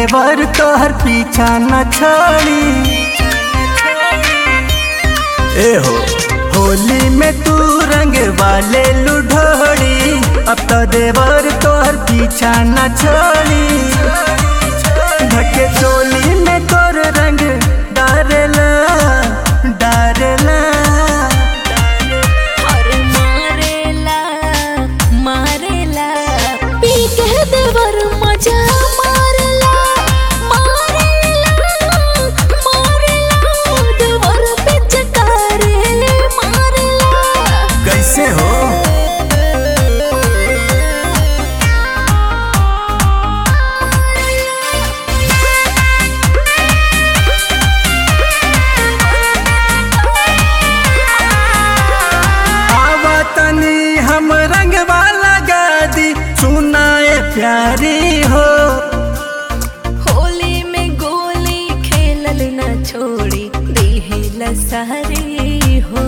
देवर तोहर पीछा न छोड़ी ए हो होली में तू रंग वाले लुढोड़ी अब तो देवर तोहर पीछा न छोड़ी ढके चोली में तोर रंग डारेला डारेला और मारेला मारेला पी के देवर मजा मारेला मारेला मारेला देवर पिचकारे मारेला कैसे हो आवा तनी हम रंग वाला गादी सुनाए प्यारी हो होली में गोली खेलल न छोड़ी दिहिल सारी हो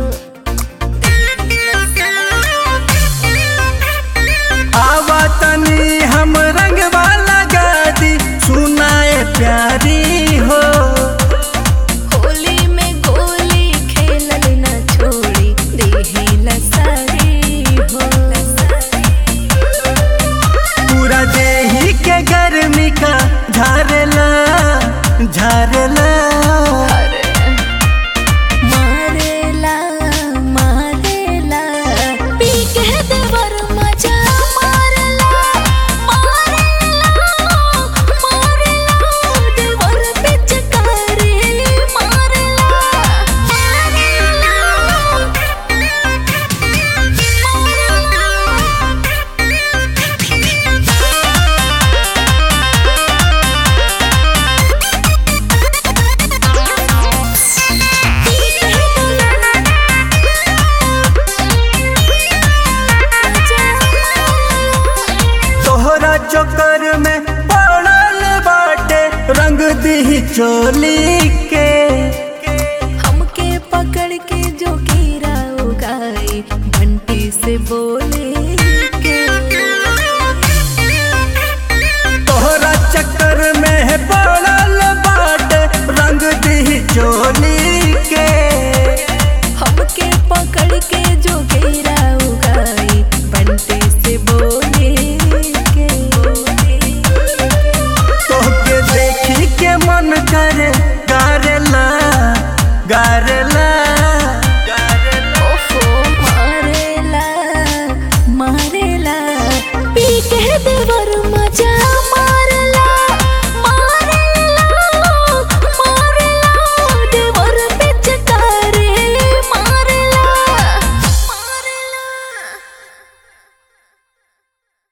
आवा तनी हम रंग वाला गादी सुनाए प्यारी हो होली में गोली खेलल न छोड़ी दिहिल सारी हो पूरा देही के गर्मी का झारला झारला मारेला मारेला पी के देवर मजा मारेला मारेला मारेला देवर पिचकारे मारेला तोहरा चक्कर में पड़ल बाटे रंग दी चोली